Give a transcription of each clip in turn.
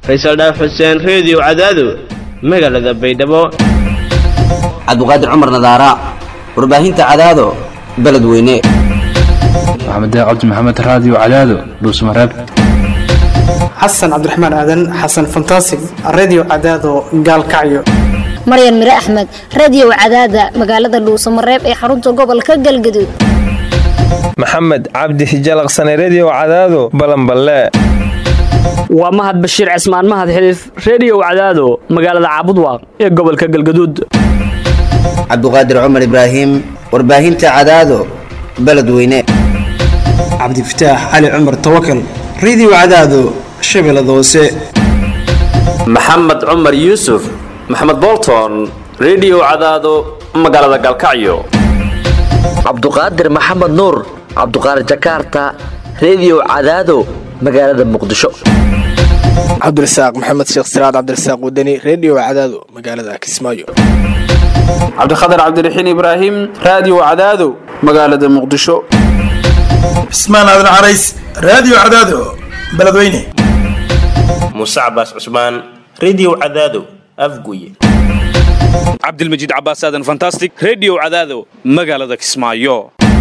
faysal dhaaf xuseen reediyo cadaado magaalada baydhabo cabdiqaadir cumar nadaara warbaahinta cadaado beledweyne maxamed cabdi maxamed raadiyo cadaado dhuusmareeb xasan cabdiraxmaan aadan xasan fantasig redio cadaado gaalkacyo maryan mire axmed radiyow cadaada magaalada dhuusamareeb ee xarunta gobolka galgaduud maxamed cabdi hijalaqsane rediyo cadaado balanballe waa mahad bashiir cismaan mahad xiliif reediyow cadaado magaalada caabudwaaq ee gobolka galgaduud cabdiqaadir cumar ibraahim warbaahinta cadaado beledweyne cabdifataax cali cumar tawakal redio cadaado shabeellada hoose maxamed cumar yuusuf maxamed bolton rediyo cadaado magaalada galkacyo cabduqaadir maxamed nuur cabduqaadir jakaarta rediyo cadaado magaalada muqdisho cabdirasaaq maxamed sheekh siraad cabdirasaaq wadani rediyo cadaado magaalada kismaayo cabdikhatar cabdiraxiin ibraahim raadiyo cadaado magaalada muqdisho cismaan aadan carays raadiyo cadaado beledweyne muuse cabaas cusmaan rediyo cadaado afguye cabdilmajiid cabaas aadan fantastic rediyo cadaado magaalada kismaayo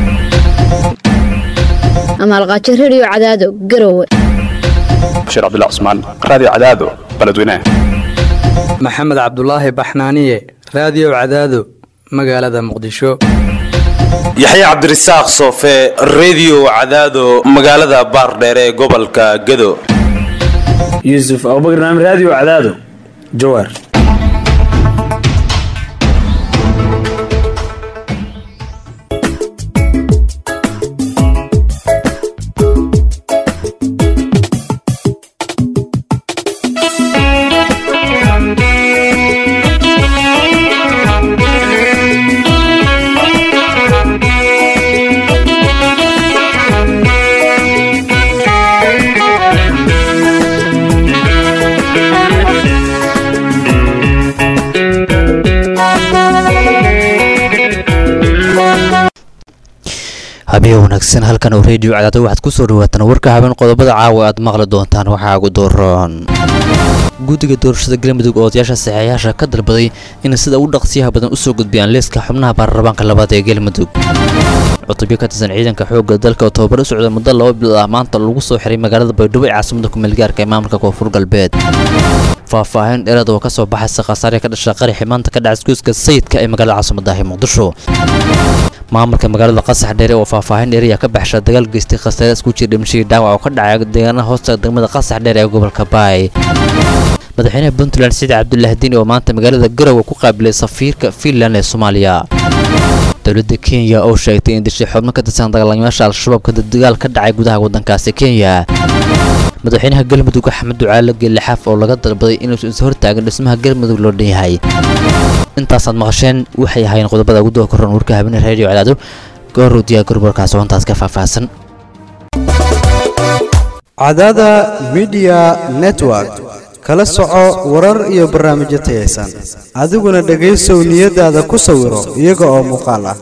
amaalqaajo rediyo cadaado garowe bashiir cabdilla cusmaan raadiyo cadaado beledweyne maxamed cabdulaahi baxnaaniye raadiyo cadaado magaalada muqdisho yaxya cabdirasaaq soofe rediyo cadaado magaalada baardheere ee gobolka gado yuusuf abubakar naam raadiyo cadaado jawaar habeen wanaagsan halkan oo reediyo cadaado waxaad ku soo dhawaataan warka habeen qodobada caawa aad maqli doontaan waxaa ugu dooran guddiga doorashada galmudug oo odayaasha saxeeyaasha ka dalbaday in sida ugu dhaqsiyaha badan usoo gudbiyaan liiska xubnaha baarlamaanka labaad ee galmudug cutubyo ka tirsan ciidanka xoogga dalka oo tababar u socda muddo laba bilood ah maanta lagu soo xiray magaalada baydhabo ee caasimada kumeelgaarka ee maamulka koonfur galbeed faahfaahin dheeraad oo ka soo baxaysa khasaare ka dhasha qaraxi maanta ka dhacay iskuuska sayidka ee magaalada caasimadahi muqdisho maamulka magaalada qasax dheere oo faahfaahin dheer ayaa ka baxsha dagaal geystay khasaare isku jir dhimashadii dhaawac oo ka dhacay deegaanaha hoosta degmada qasax dheer ee gobolka baay madaxweynaha puntland siciid cabdulaahi diin oo maanta magaalada garowe ku qaabilay safiirka fiinland ee soomaaliya dowladda kenya oo sheegtay in dishay xubno ka tirsan dagaalamayaasha al-shabaab kada dagaal ka dhacay gudaha waddankaasi kenya madaxweynaha galmudug axmed ducaale geelixaaf oo laga dalbaday inuusan is hortaagin dhismaha galmudug loo dhan yahay intaasaad maqasheen waxay ahaayeen qodobada ugu doo koran warka habeenee reediyo cadaado gooruu diyaa gorborkaas oo intaas ka faahfaahsan cadaada midiya network kala soco warar iyo barnaamijyo tayaysan adiguna dhegaysow niyadaada ku sawiro iyaga oo muuqaal ah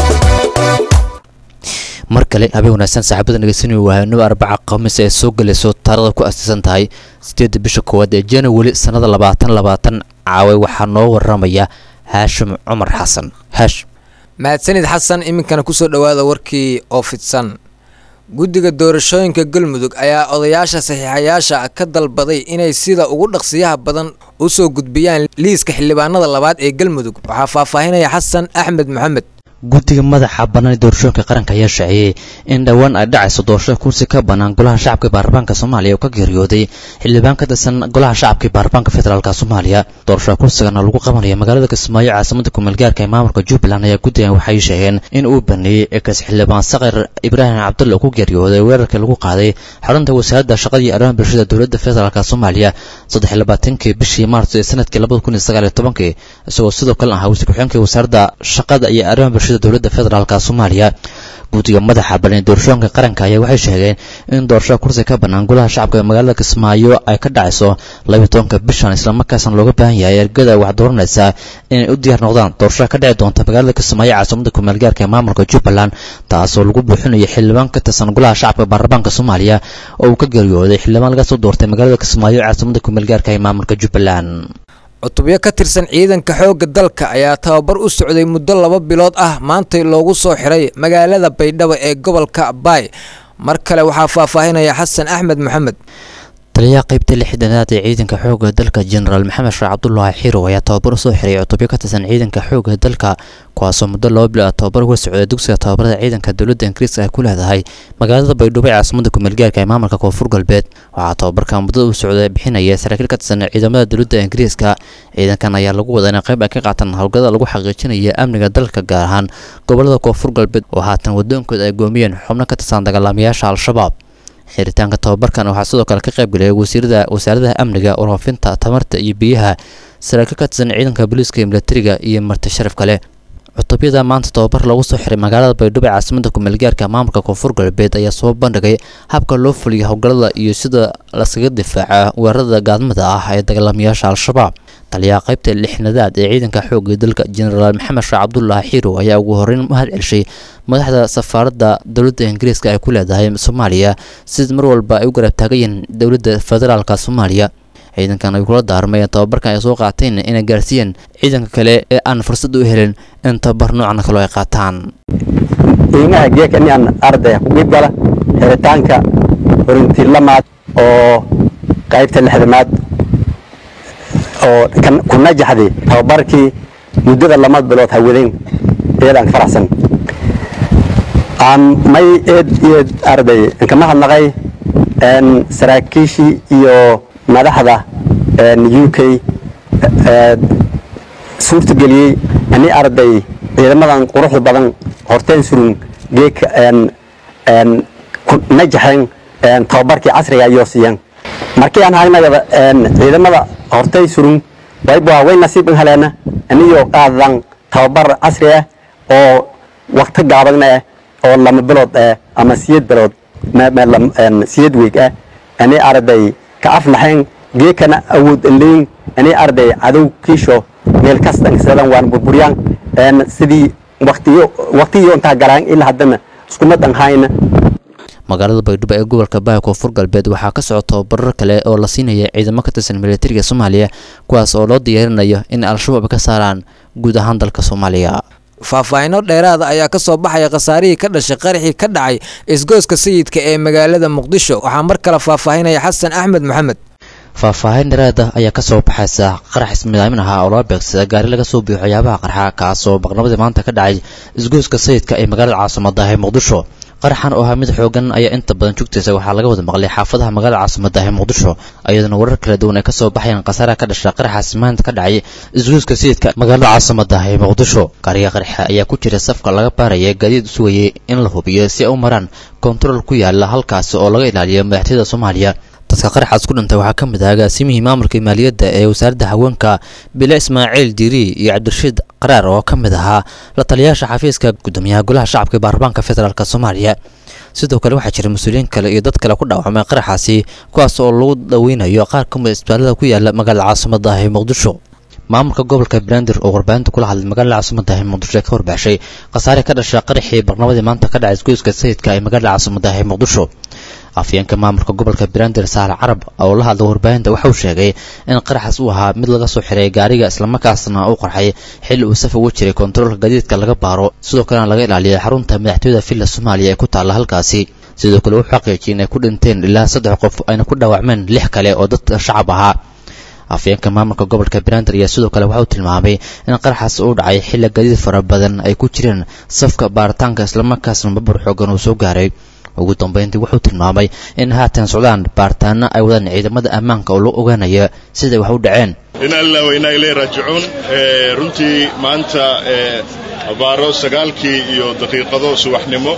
mar kale habeen wanaagsan saaxiibada dhegeysanaya wahaanaba arbaca khamiis ee soo gelayso taarada ku astiisan tahay sideedda bisha koowaad ee january sannada labaatan labaatan caaway waxaa noo waramaya haashim cumar xasan haash mahadsanid xasan iminkana kusoo dhowaada warkii oo fidsan guddiga doorashooyinka galmudug ayaa odayaasha saxiixayaasha ka dalbaday inay sida ugu dhaqsiyaha badan u soo gudbiyaan liiska xildhibaanada labaad ee galmudug waxaa faahfaahinaya xasan axmed maxamed guddiga madaxa bannaan ee doorashooyinka qaranka ayaa shaaciyey in dhowaan ay dhacayso doorashada kursi ka bannaan golaha shacabka baarlamaanka soomaaliya oo ka geeriyooday xildhibaan ka tirsan golaha shacabka ee baarlamaanka federaalka soomaaliya doorashada kursigana lagu qabanaya magaalada kismaayo caasimada kumeelgaarka ee maamulka jubbaland ayaa guddigan waxay sheegeen in uu baneeyey ekas xildhibaan sakir ibraahim cabdulle oo ku geeriyooday weerarkii lagu qaaday xarunta wasaaradda shaqada iyo arrimaha bulshada dowladda federaalka soomaaliya saddex iyo labaatankii bishii maarso ee sanadkii labada kun iyo sagaal iyo tobankii isagoo sidoo kale ahaa wasiir ku-xigeenka wasaaradda shaqada iyo arrimaha bulshada dowladda federaalka soomaaliya guddiga madaxa balan ee doorashooyinka qaranka ayaa waxay sheegeen in doorashada kursi ka bannaan golaha shacabka ee magaalada kismaayo ay ka dhacayso labiyo tobanka bishan islamarkaasna looga baahan yahay ergada wax dooranaysa inay u diyaar noqdaan doorashada ka dhici doonta magaalada kismaayo caasimada kumeelgaarka ee maamulka jubbaland taasoo lagu buuxinayo xildhibaan ka tirsan golaha shacabka baarlamaanka soomaaliya oo uu ka geeriyooday xildhibaan laga soo doortay magaalada kismaayo caasimada kumeelgaarka ee maamulka jubbaland cutubyo ka tirsan ciidanka xoogga dalka ayaa tababar u socday muddo laba bilood ah maantay loogu soo xiray magaalada baydhabo ee gobolka baay mar kale waxaa faahfaahinaya xasan axmed maxamed taliyaha qaybta lixdanaad ee ciidanka xoogga dalka jenaraal maxamed sheekh cabdulaahi xirow ayaa tababar usoo xiray cutubyo ka tirsan ciidanka xoogga dalka kuwaasoo muddo laba bilood tababar uga socday dugsiga tababarada ciidanka dowladda ingiriiska ay ku leedahay magaalada baydhabo ee caasimada kumeelgaarka ee maamulka koonfur galbeed waxaa tababarka muddada u socday bixinaya saraakiil ka tirsan ciidamada dowladda ingiriiska ciidankan ayaa lagu wadaa inay qayb ay ka qaataan howlgada lagu xaqiijinaya amniga dalka gaar ahaan gobolada koonfur galbeed oo haatan wadoonkooda ay goomiyeen xubno ka tirsan dagaalamayaasha al-shabaab xiritaanka tababarkan waxaa sidoo kale ka qayb galaya wasiirada wasaaradaha amniga warfaafinta tamarta iyo biyaha saraakiil ka tirsan ciidanka booliiska iyo milatariga iyo marti sharaf kale cutubyada maanta tababar lagu soo xiray magaalada baydhabo ee caasimada kumeelgaarka maamulka koonfur galbeed ayaa soo bandhigay habka loo fuliya howlgallada iyo sida laskaga difaaca weerarada gaadmada ah ee dagaalamayaasha al-shabaab taliyaha qaybta lixnadaad ee ciidanka xoogga dalka jenaraal maxamed sheekh cabdulaahi xirow ayaa ugu horreyn mahad celshay madaxda safaaradda dowladda ingiriiska ay ku leedahay soomaaliya sida mar walba ay u garab taagayiin dowladda federaalka soomaaliya ciidankan ay kula daarmayeen tababarkan ay soo qaateen inay gaarsiiyeen ciidanka kale ee aan fursad u helin in tababar noocan kaloo ay qaataan qiimaha geeka inaan ardaya ku qeyb gala xiritaanka horintilamaad oo qaybta lixdamaad oo ku najaxday tababarkii muddada lama bilood hawadeen iyadaan ka faraxsan aan may eed eed arday kama hadnaqay saraakiishii iyo madaxda u k suurtageliyey ani arday ciidamadan quruxda badan horteen surun geeka najaxeen tababarkii casriga ayoo siiyeen markii aan hagnagada ciidamada hortay surun wayba way nasiib haleena aniyoo qaadan tababar casri ah oo waqti gaabagna ah oo lama bilood ah ama siyad bilood siyad weeg ah ani arday ka aflaxeen geekana awood leyn ani arday cadow kiisho meel kastan sadan waan burburyaan sidii waqtiyo waqtiyo intaa galaan ilaa haddana iskumadan hayna magaalada baydhabo ee gobolka baaya koonfur galbeed waxaa ka socda tababarar kale oo la siinaya ciidamo ka tirsan militariga soomaaliya kuwaas oo loo diyaarinayo in al-shabaab ka saaraan guud ahaan dalka soomaaliya faahfaahino dheeraada ayaa ka soo baxaya khasaarihii ka dhashay qaraxii ka dhacay isgooska sayidka ee magaalada muqdisho waxaa mar kale faahfaahinaya xasan axmed maxamed faahfaahin dheeraada ayaa ka soo baxaysa qarax ismidaamin ahaa oo loo beegsada gaari laga soo biyo waxyaabaha qarxa kaasoo baqnabadii maanta ka dhacay isgooska sayidka ee magaalada caasimada ee muqdisho qaraxan oo ahaa mid xoogan ayaa inta badan jugtaysa waxaa laga wada maqlay xaafadaha magaalada caasimada ee muqdisho iyadoona warar kala duwan ay kasoo baxayaan khasaaraha ka dhasha qaraxaasi maanta ka dhacay isguuska sayidka magaalada caasimada ee muqdisho gaariga qaraxa ayaa ku jira safka laga baaraya gaadiid sugayay in la hubiyo si ay u maraan kontarool ku yaala halkaasi oo laga ilaaliyo madaxtooyada soomaaliya dadka qaraxaas ku dhintay waxaa ka mid ah agaasimihii maamulka maaliyadda ee wasaaradda haweenka bile ismaaciil diiri iyo cabdirashiid qaraar oo ka mid ahaa la taliyaasha xafiiska gudoomiyaha golaha shacabka ee baarlamaanka federaalk soomaaliya sidoo kale waxaa jira mas-uuliyiin kale iyo dad kale ku dhaawacmay qaraxaasi kuwaas oo lagu dhaweynayo qaar ka mid isbitaalada ku yaala magaalada caasimada ee muqdisho maamulka gobolka banaadir oo warbaahinta kula hadlay magaalada caasimada ee muqdisho ee ka warbaaxshay khasaare ka dhasha qaraxii barnabadii maanta ka dhacay isgoyska sayidka ee magaalada caasimada ee muqdisho afyeenka maamulka gobolka banaadir saale carab oo la hadla warbaahinta waxauu sheegay in qaraxaas uu ahaa mid laga soo xiray gaariga islamarkaasna uu qarxay xilli uu saf ugu jiray kontaroolka gaadiidka laga baaro sidoo kalena laga ilaaliyay xarunta madaxtooyada villa soomaaliya ee ku taalla halkaasi sidoo kale wuxuu xaqiijiyay inay ku dhinteen ilaa saddex qof ayna ku dhaawacmeen lix kale oo dadka shacab ahaa afyeenka maamulka gobolka banaadir ayaa sidoo kale waxa uu tilmaamay in qaraxaas uu dhacay xilli gaadiid fara badan ay ku jireen safka baaritaanka islamarkaasna babur xoogan uu soo gaaray ugu dambeyntii wuxuu tilmaamay in haatan socdaan baaritaano ay wadaan ciidamada ammaanka oo loo ogaanaya siday wax u dhaceen inaa lilah wa inaa ilay raajicuun runtii maanta abaaro sagaalkii iyo daqiiqado subaxnimo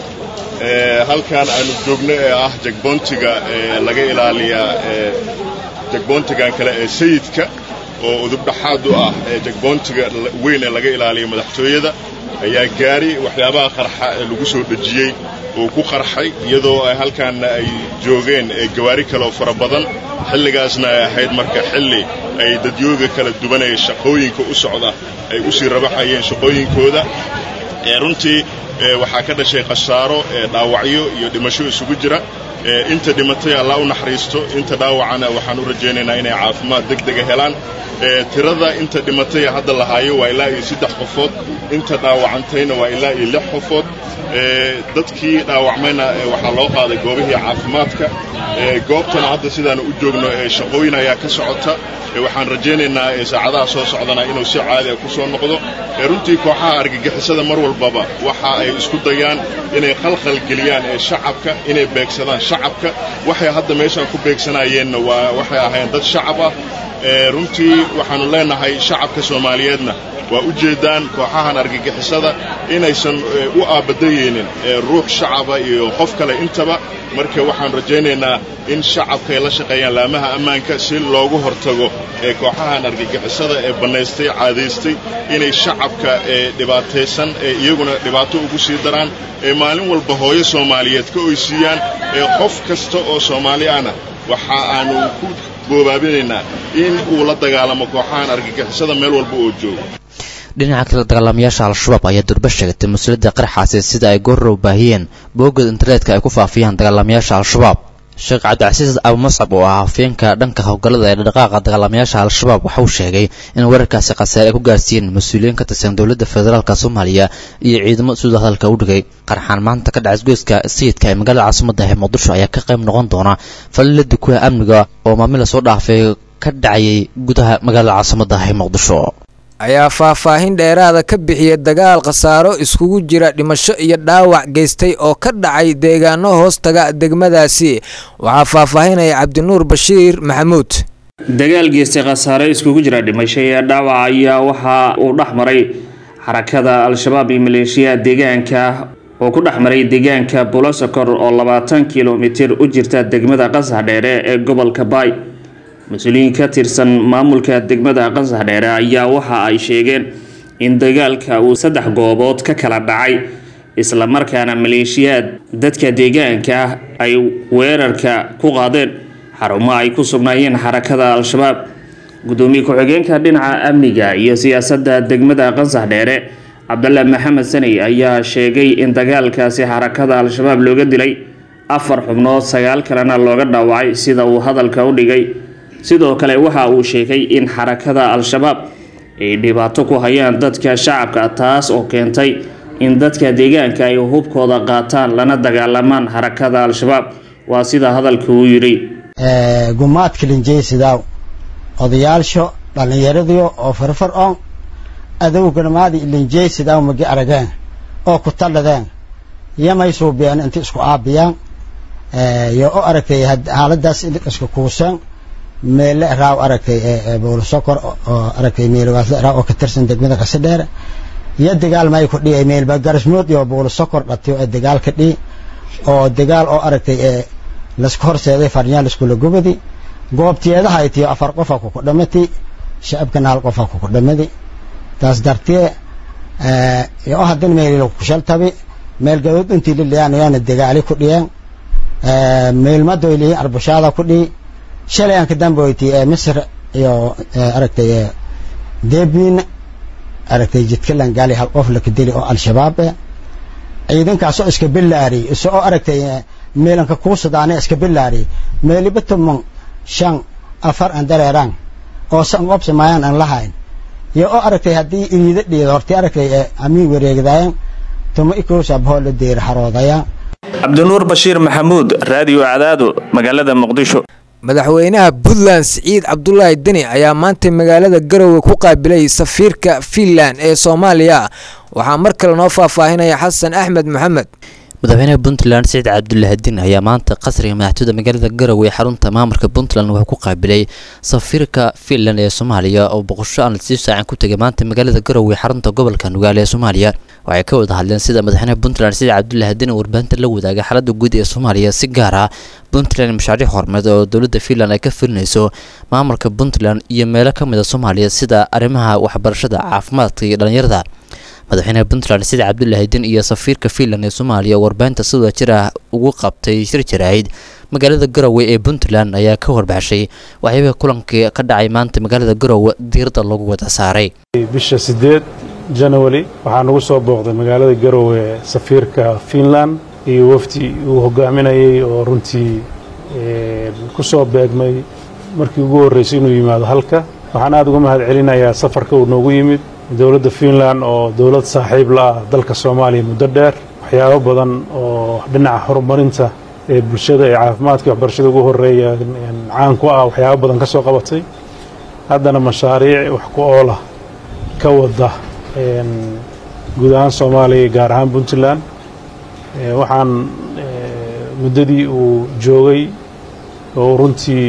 halkan aanu joogno ee ah jagboontiga laga ilaaliyaa jagboontigan kale ee sayidka oo udubdhaxaad u ah jagboontiga weyn ee laga ilaaliya madaxtooyada ayaa gaari waxyaabaha qarxa ee lagu soo dhejiyey uu ku qarxay iyadoo ay halkaanna ay joogeen gawaari kaleoo fara badan xilligaasna ay ahayd marka xilli ay dadyooga kala duwanaya shaqooyinka u socda ay u sii rabaxayeen shaqooyinkooda runtii waxaa ka dhashay khasaaro dhaawacyo iyo dhimasho isugu jira inta dhimatay allah u naxariisto inta dhaawacana waxaan u rajaynaynaa inay caafimaad deg dega helaan tirada inta dhimatay hadda lahaayo waa ilaa iyo saddex qofood inta dhaawacantayna waa ilaa iyo lix qofood dadkii dhaawacmayna waxaa loo qaaday goobihii caafimaadka goobtana hadda sidaanu u joogno shaqooyin ayaa ka socota waxaan rajaynaynaa saacadaha soo socdana inuu si caadi ku soo noqdo runtii kooxaha argagixisada mar walbaba waxa ay isku dayaan inay khalkhal geliyaan shacabka inay beegsadaan shacabka waxay hadda meeshaan ku beegsanayeenna waa waxay ahayn dad shacab ah runtii waxaannu leenahay shacabka soomaaliyeedna waa u jeeddaan kooxahan argagixisada inaysan u aabadayeynin ruux shacaba iyo qof kale intaba marka waxaan rajaynaynaa in shacabka ay la shaqeeyaan laamaha ammaanka si loogu hortago kooxahan argagixisada ee bannaystay caadaystay inay shacabka dhibaataysan iyaguna dhibaato ugu sii daraan maalin walba hooyo soomaaliyeed ka oysiiyaan qof kasta oo soomaali ahna waxa aanu ku boobaabinaynaa in uu la dagaalamo kooxahan argagixisada meel walba oo joogo dhinaca kale dagaalamayaasha al-shabaab ayaa durba sheegatay mas-uuliyadda qaraxaasi sida ay goorrow baahiyeen boogad internetka ay ku faafiyaan dagaalamayaasha al-shabaab sheekh cabdicasiis abumascab oo ah hafeenka dhanka howlgallada ee dhaqaaqa dagaalamayaasha al-shabaab waxauu sheegay in weerarkaasi khasaare ay ku gaarsiiyeen mas-uuliyiin ka tirsan dowladda federaalk soomaaliya iyo ciidamo sida hadalka u dhigay qarxaan maanta ka dhacay isgoyska sayidka ee magaalada caasimadda ee muqdisho ayaa ka qayb noqon doona falilada kuwa amniga oo maamil lasoo dhaafay ka dhacayay gudaha magaalada caasimadda ee muqdisho ayaa faahfaahin dheeraada ka bixiyay dagaal khasaaro iskugu jira dhimasho iyo dhaawac geystay oo ka dhacay deegaano hoostaga degmadaasi waxaa faahfaahinaya cabdinuur bashiir maxamuud dagaal geystay khasaare iskugu jira dhimasho iyo dhaawac ayaa waxa uu dhex maray xarakada al-shabaab iyo maleeshiyaha deegaanka oo ku dhex maray deegaanka bulosokor oo labaatan kilomitir u jirta degmada qasax dheere ee gobolka baay mas-uuliyiin ka tirsan maamulka degmada qasax dheere ayaa waxa ay sheegeen in dagaalka uu saddex goobood ka kala dhacay islamarkaana maleeshiyaad dadka deegaanka ah ay weerarka ku qaadeen xarumo ay ku sugnaayeen xarakada al-shabaab gudoomiye ku-xigeenka dhinaca amniga iyo siyaasadda degmada qasax dheere cabdalla maxamed saney ayaa sheegay in dagaalkaasi xarakada al-shabaab looga dilay afar xubnood sagaal kalena looga dhaawacay sida uu hadalka u dhigay sidoo kale waxa uu sheegay in xarakada al-shabaab ay dhibaato ku hayaan dadka shacabka taas oo keentay in dadka deegaanka ay hubkooda qaataan lana dagaalamaan xarakada al-shabaab waa sida hadalka uu yidhi gumaadka linjeysidaw odayaalsho dhallinyaradiyo oo farfar on adowganamaadi linjeysidaw magi arageen oo ku talladeen yamay suubiyeen inta isku aabiyaan yo o aragtay xaaladaas isku kuuseen meelle raaw aragtay bowlasokor oo aragtay meelwaasle raaw oo ka tirsan degmada qase dheere iyo dagaal may ku dhihi meelba garasmood iyo bowlasokor dhatiyo ee dagaal ka dhihi oo dagaal oo aragtay ee lasku horseeday farnyaan iskula gubadi goobtiyeedaha ay tiyo afar qofa kuku dhamati shacabkana hal qofa kuku dhamadi taas dartee oo haddana meel kushaltabi meel gadood intii liliyaanayaana dagaali ku dhiyeen meelmadoy lihiin arbushaada ku dhihi shalay aan ka damboyti ee misr iyo aragtay debin aragtay jidkalan gaali hal qof laka dili oo al-shabaab eh ciidankaasoo iska bilaari isoo aragtay meelanka kuusadaane iska bilaari meeliba tuman shan afar aan dareeraan oo san qobsamaayaan aan lahayn iyo oo aragtay haddii iriida dhiida hortay aragtay amiin wareegdaayan tuma ikoosa bahoo la deeri xaroodayaan cabdinuur bashiir maxamuud raadiyo cadaado magaalada muqdisho madaxweynaha puntland siciid cabdulaahi deni ayaa maanta magaalada garowe ku qaabilay safiirka fiinland ee soomaaliya waxaa mar kale noo faahfaahinaya xasan axmed maxamed madaxweynaha puntland siciid cabdulahadin ayaa maanta qasriga madaxtooyda magaalada garowe ee xarunta maamulka puntland wuxuu ku qaabilay safiirka fiinland ee soomaaliya oo boqosho aan sii saacan ku tegay maanta magaalada garowe xarunta gobolka nugaale ee soomaaliya waxay ka wada hadleen sida madaxweynaha puntland siciid cabdulahadin warbaahinta la wadaaga xaaladda guud ee soomaaliya si gaar ah puntland mashaariic horumareed oo dowladda fiinland ay ka fulinayso maamulka puntland iyo meelo ka mid a soomaaliya sida arrimaha waxbarashada caafimaadka iyo dhallinyarada madaxweynaha puntland sida cabdulahadin iyo safiirka fiinland ee soomaaliya warbaahinta si wada jir ah ugu qabtay shir jaraahid magaalada garowe ee puntland ayaa ka warbaxshay waxyaabihii kulankii ka dhacay maanta magaalada garowe diiradda lagu wada saaray bisha sideed january waxaa nagu soo booqday magaalada garowe safiirka finland iyo wafdi uu hogaaminayay oo runtii ku soo beegmay markii ugu horreysay inuu yimaado halka waxaan aada uga mahad celinayaa safarka uu noogu yimid dowladda finland oo dowlad saaxiib la ah dalka soomaaliya muddo dheer waxyaabo badan oo dhinaca horumarinta ee bulshada ee caafimaadka waxbarashada ugu horeeya caan ku ah waxyaabo badan ka soo qabatay haddana mashaariic wax ku oolah ka wada guud ahaan soomaaliya gaar ahaan puntland waxaan muddadii uu joogay oo runtii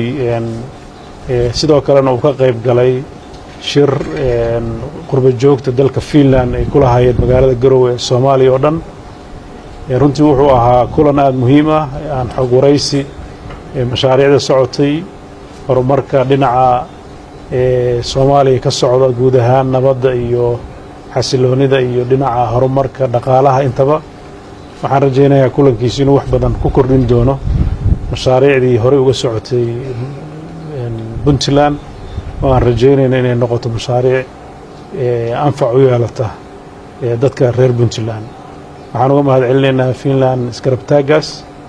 sidoo kalena uu ka qayb galay shir qurba joogta dalka finland ay ku lahaayeen magaalada garowe ee soomaaliya oo dhan runtii wuxuu ahaa kulan aada muhiim ah aan xog waraysi mashaariicda socotay horumarka dhinaca soomaaliya ka socda guud ahaan nabadda iyo xasiloonida iyo dhinaca horumarka dhaqaalaha intaba waxaan rajaynayaa kulankiisu inuu wax badan ku kordhin doono mashaariicdii horey uga socotay puntland oo aan rajaynayna inay noqoto mashaariic anfac u yeelata dadka reer puntland waxaan uga mahad celinaynaa finland iskarabtaagaas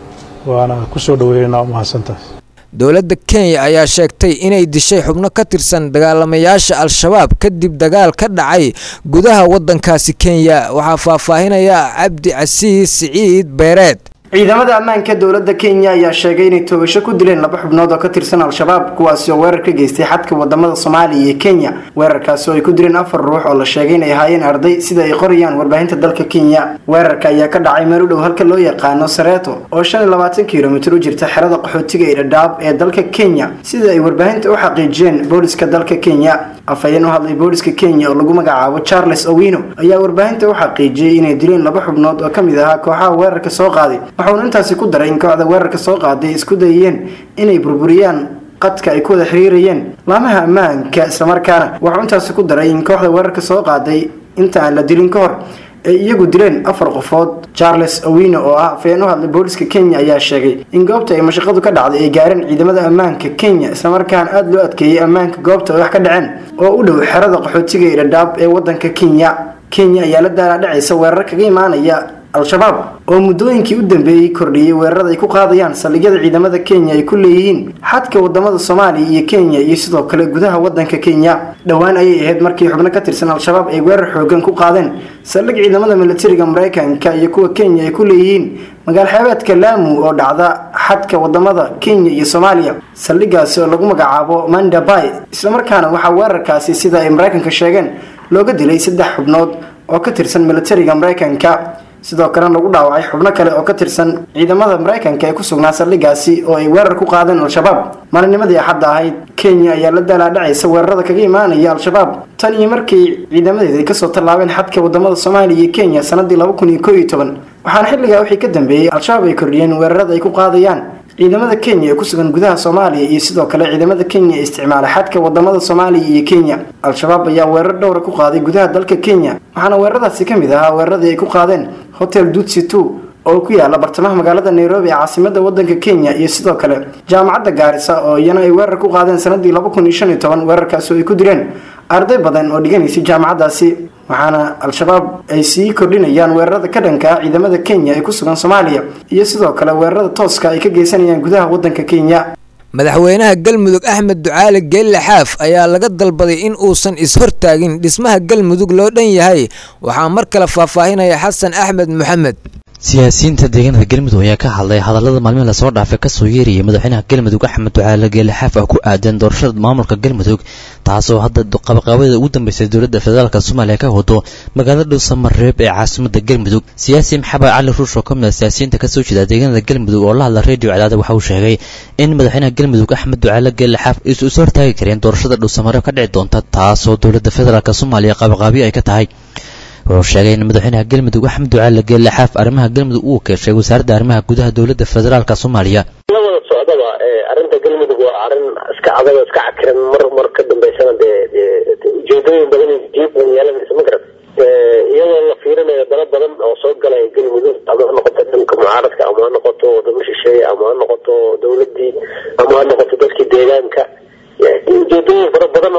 waana ku soo dhoweynaynaa u mahadsantaas dowladda kenya ayaa sheegtay inay dishay xubno ka tirsan dagaalamayaasha al-shabaab kadib dagaal ka dhacay gudaha waddankaasi kenya waxaa faahfaahinaya cabdi casiis siciid beereed ciidamada ammaanka dowladda kenya ayaa sheegay inay toogasho ku dileen laba xubnood oo ka tirsan al-shabaab kuwaasi oo weerar ka geystay xadka wadamada soomaaliya iyo kenya weerarkaasi oo ay ku dileen afar ruux oo la sheegay inay ahaayeen arday sida ay qorayaan warbaahinta dalka kenya weerarka ayaa ka dhacay meel u dhow halka loo yaqaano sareeto oo shan iyo labaatan kilomitir u jirta xerada qaxootiga ee dhadhaab ee dalka kenya sida ay warbaahinta u xaqiijiyeen booliska dalka kenya afhayeen u hadlay booliska kenya oo lagu magacaabo charles owino ayaa warbaahinta u xaqiijiyey inay dileen laba xubnood oo ka mid ahaa kooxaha weerarka soo qaaday waxauna intaasi ku daray in kooxda weerarka soo qaaday isku dayeen inay burburiyaan qadka ay ku wada xiriirayeen laamaha ammaanka islamarkaana waxuu intaasi ku daray in kooxda weerarka soo qaaday inta aan la dilin ka hor ay iyagu dileen afar qofood charles owino oo ah afhayeen u hadlay booliska kenya ayaa sheegay in goobta ay mashaqadu ka dhacday ay gaareen ciidamada ammaanka kenya islamarkaana aada loo adkeeyey ammaanka goobta ay wax ka dhaceen oo u dhow xerada qaxootiga ee dhadhaab ee wadanka kenya kenya ayaa la daalaadhacaysa weerar kaga imaanaya al-shabaab oo muddooyinkii u dambeeyey kordhiyey weerarada ay ku qaadayaan saldhigyada ciidamada kenya ay ku leeyihiin xadka wadamada soomaaliya iyo kenya iyo sidoo kale gudaha wadanka kenya dhowaan ayay ahayd markii xubno ka tirsan al-shabaab ay weerar xoogan ku qaadeen saldhig ciidamada militariga mareykanka iyo kuwa kenya ay ku leeyihiin magaal xeebeedka laamu oo dhacda xadka wadamada kenya iyo soomaaliya saldhigaasi oo lagu magacaabo mandabay islamarkaana waxaa weerarkaasi sida ay mareykanka sheegeen looga dilay saddex xubnood oo ka tirsan militariga mareykanka sidoo kalena lagu dhaawacay xubno kale oo ka tirsan ciidamada mareykanka ee ku sugnaa saldhigaasi oo ay weerar ku qaadeen al-shabaab maalinimadii axadda ahayd kenya ayaa la daalaadhacaysa weerarada kaga imaanaya al-shabaab tan iyo markii ciidamadeeda ay kasoo tallaabeen xadka wadamada soomaaliya iyo kenya sanadii laba kun iyo koo iyo toban waxaana xilligaa wixii ka dambeeyey al-shabaab ay kordhiyeen weerarada ay ku qaadayaan ciidamada kenya ee ku sugan gudaha soomaaliya iyo sidoo kale ciidamada kenya ee isticmaala xadka wadamada soomaaliya iyo kenya al-shabaab ayaa weerar dhowra ku qaaday gudaha dalka kenya waxaana weeraradaasi ka mid ahaa weeraradii ay ku qaadeen hotel dutsi two oo ku yaala bartamaha magaalada nairobi ee caasimada wadanka kenya iyo sidoo kale jaamacadda gaarisa oo iyana ay weerar ku qaadeen sanadii laba kun iyo shan iyo toban weerarkaasi oo ay ku dileen arday badan oo dhiganaysay jaamacaddaasi waxaana al-shabaab ay sii kordhinayaan weerarada ka dhanka ah ciidamada kenya ee ku sugan soomaaliya iyo sidoo kale weerarada tooska ay ka geysanayaan gudaha wadanka kenya madaxweynaha galmudug axmed ducaale geelle xaaf ayaa laga dalbaday in uusan is-hortaagin dhismaha galmudug loo dhan yahay waxaa mar kale faahfaahinaya xasan axmed maxamed siyaasiyiinta deegaanada galmudug ayaa ka hadlay hadallada maalmihi lasoo dhaafay kasoo yeerayay madaxweynaha galmudug axmed ducaale geelle xaaf ah ku aadan doorashada maamulka galmudug taasoo hadda qabaqaabada ugu dambeysay dowladda federaalk soomaaliya ka wado magaalada dhuusamareeb ee caasimada galmudug siyaasi maxamed cali ruush oo ka mid a siyaasiyiinta kasoo jeeda deegaanada galmudug oo la hadla redio cadaada waxa uu sheegay in madaxweynaha galmudug axmed ducaale geelle xaaf isu is hortaagi kareen doorashada dhuusamareeb ka dhici doonta taasoo dowladda federaalk soomaaliya qabaqaabiyo ay ka tahay wuxuu sheegay in madaxweynaha galmudug axmed ducaale geelle xaaf arrimaha galmudug uu keeshay wasaaradda arrimaha gudaha dowladda federaalk soomaaliya la wada socdaba arrinta galmudug waa arrin iska adag oo iska cakiran mar mar ka dambeysana dee ujeedooyin badan iyo jiib badan yeelanaysa ma garan iyadoo la fiirinayo dalo badan oo soo galaya galmudug ama ha noqoto dhanka mucaaradka ama ha noqoto wadamo shisheeye ama ha noqoto dowladii ama ha noqoto dadkii deegaanka ujeedooyin fara badan oo isdiidan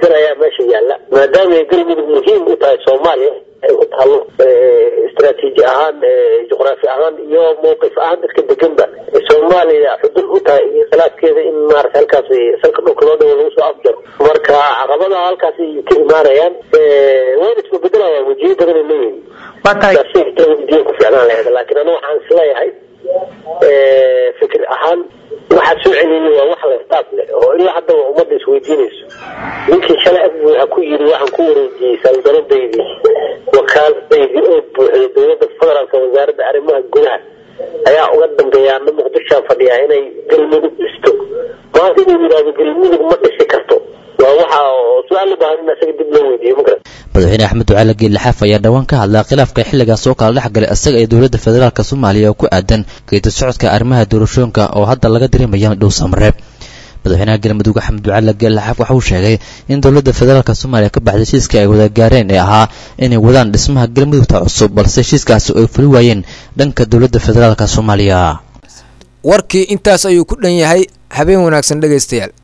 isbeddel ayaa meesha yaalla maadaama ay galmudug muhiim u tahay soomaaliya ay u taalo istaraatiiji ahaan juqraafi ahaan iyo mowqif ahaan dadka deganba soomaaliya xudud u tahay iyo khilaafkeeda in maarata halkaas salka dhulka loo dhawo lagu soo afjaro marka caqabadaha halkaas ay ka imaanayaan wayna isbabeddelayaan wajiyo badan ay leeyihin diin ku ficnaan lahayd laakiin aniga waxaan isleeyahay fikir ahaan waxaa soo celiyay waa wax la istaaf leh oo ilaa haddaba ummadda isweydiinayso ninkii shalay ab ha ku yiri waxaan ku wareejiyey saldanadaydii wakaaladaydii oo buuxday dowladda federaalka wasaaradda arrimaha gudaha ayaa uga dambeeya ana muqdishoan fadhiyaa inay galmudug dhisto maanta inuu yidhahdo galmudug ma dhisi karto waa waxa su-aal u baahan in asaga dib loo weydiiyo ma garan madaxweyne axmed ducaale geelle xaaf ayaa dhowaan ka hadlaa khilaafka xilligaas oo kala dhex galay isaga iyo dowladda federaalk soomaaliya oo ku aadan geedi socodka arrimaha doorashooyinka oo hadda laga dareemaya dhow samareeb madaxweynaha galmudug axmed ducaale geelle xaaf waxa uu sheegay in dowladda federaalk soomaaliya ka baxday heshiiska ay wada gaareen ee ahaa inay wadaan dhismaha galmudugta cusub balse heshiiskaasi ay fuli waayeen dhanka dowladda federaalk soomaaliya warkii intaas ayuu ku dhan yahay habeen wanaagsan dhegaystayaal